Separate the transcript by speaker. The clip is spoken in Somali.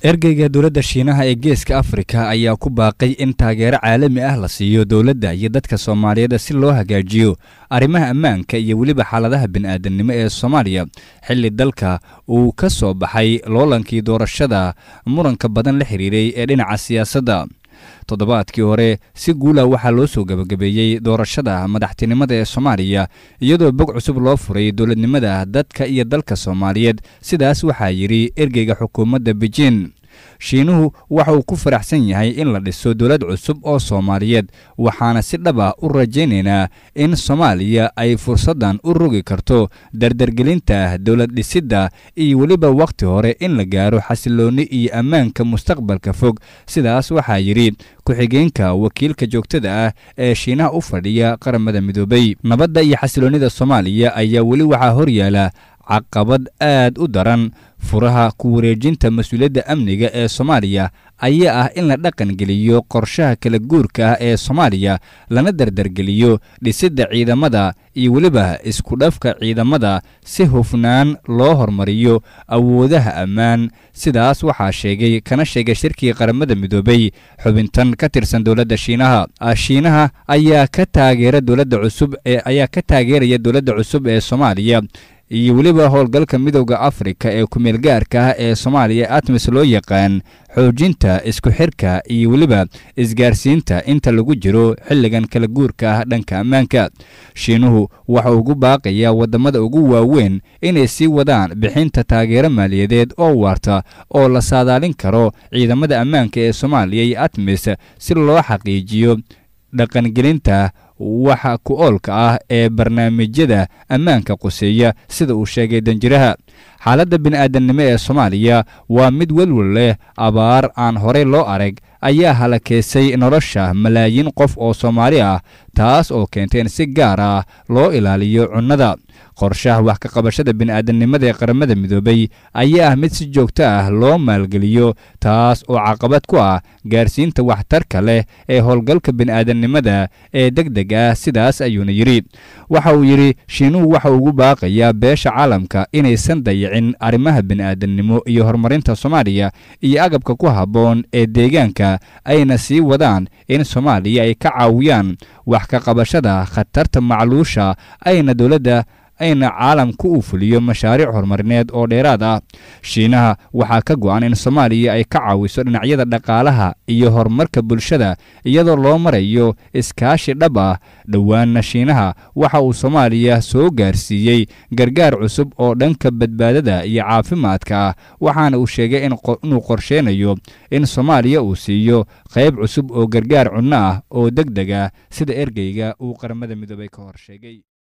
Speaker 1: ergeyga dowladda shiinaha ee geeska afrika ayaa ku baaqay in taageero caalami ah la siiyo dowladda iyo dadka soomaaliyeed si loo hagaajiyo arrimaha ammaanka iyo weliba xaaladaha bini'aadamnimo ee soomaaliya xilli dalka uu ka soo baxay loolankii doorashada muranka badan la xiriiray ee dhinaca siyaasadda toddobaadkii hore si guula waxaa loo soo gebagabeeyey doorashada madaxtinimada ee soomaaliya iyadoo bog cusub loo furay dowladnimada dadka iyo dalka soomaaliyeed sidaas waxaa yidhi ergeyga xukuumadda beijin shiinuhu waxa uu ku faraxsan yahay in la dhiso dowlad cusub oo soomaaliyeed waxaana si dhab ah u rajaynaynaa in soomaaliya ay fursaddan u rogi karto dardargelinta dowlad dhisidda iyo weliba wakhti hore in la gaaro xasiloonni iyo ammaanka mustaqbalka fog sidaas waxaa yidhi ku-xigeenka wakiilka joogtada ah ee shiinaha u fadhiya qaramada midoobay nabadda iyo xasiloonnida soomaaliya ayaa weli waxaa horyaala caqabad aad u daran furaha ku wareejinta mas-uuliyadda amniga ee soomaaliya ayaa ah in la dhaqan geliyo qorshaha kala guurka ah ee soomaaliya lana dardargeliyo dhisidda ciidamada iyo weliba isku dhafka ciidamada si hufnaan loo hormariyo awoodaha ammaan sidaas waxaa sheegay kana sheegay shirkii qaramada midoobay xubintan ka tirsan dowladda shiinaha shiinaha ayaa ka taageera dowladda cusub ee ayaa ka taageeraya dowladda cusub ee soomaaliya iyo weliba howlgalka midowda afrika ee kumeel gaarka ah ee soomaaliya atmis loo yaqaan xoojinta isku xirka iyo weliba isgaarsiinta inta lagu jiro xilligan kala guurka ah dhanka ammaanka shiinuhu waxa ugu baaqayaa waddamada ugu waaweyn inay sii wadaan bixinta taageero maaliyadeed oo waarta oo la saadaalin karo ciidamada ammaanka ee soomaaliya iyo atmis si loo xaqiijiyo dhaqangelinta waxa ku oolka ah ee barnaamijyada ammaanka quseeya sida uu sheegay danjiraha xaaladda bini'aadamnimo ee soomaaliya waa mid welwel leh abaar aan horey loo arag ayaa halakeysay nolosha malaayiin qof oo soomaali ah taas oo keentay in si gaar ah loo ilaaliyo cunnada qorshaha wax ka qabashada bini'aadamnimada ee qaramada midoobay ayaa ah mid si joogto ah loo maalgeliyo taas oo caqabad ku ah gaarsiinta waxtarka leh ee howlgalka bini'aadamnimada ee deg deg ah sidaas ayuuna yidhi waxa uu yidhi shiinuhu waxa ugu baaqayaa beesha caalamka inaysan dayicin arrimaha bini'aadamnimo iyo horumarinta soomaaliya iyo agabka ku habboon ee deegaanka ayna sii wadaan in soomaaliya ay ka caawiyaan wax ka qabashada khatarta macluusha ayna dowladda ayna caalamku uu fuliyo mashaariic horumarineed oo dheeraad ah shiinaha waxaa ka go'an in soomaaliya ay ka caawiso dhinacyada dhaqaalaha iyo horumarka bulshada iyadoo loo marayo iskaashi dhab ah dhowaanna shiinaha waxa uu soomaaliya soo gaarsiiyey gargaar cusub oo dhanka badbaadada iyo caafimaadka ah waxaana uu sheegay inuu qorsheynayo in soomaaliya uu siiyo qayb cusub oo gargaar cunno ah oo deg deg ah sida ergeyga uu qaramada midoobay ka hor sheegay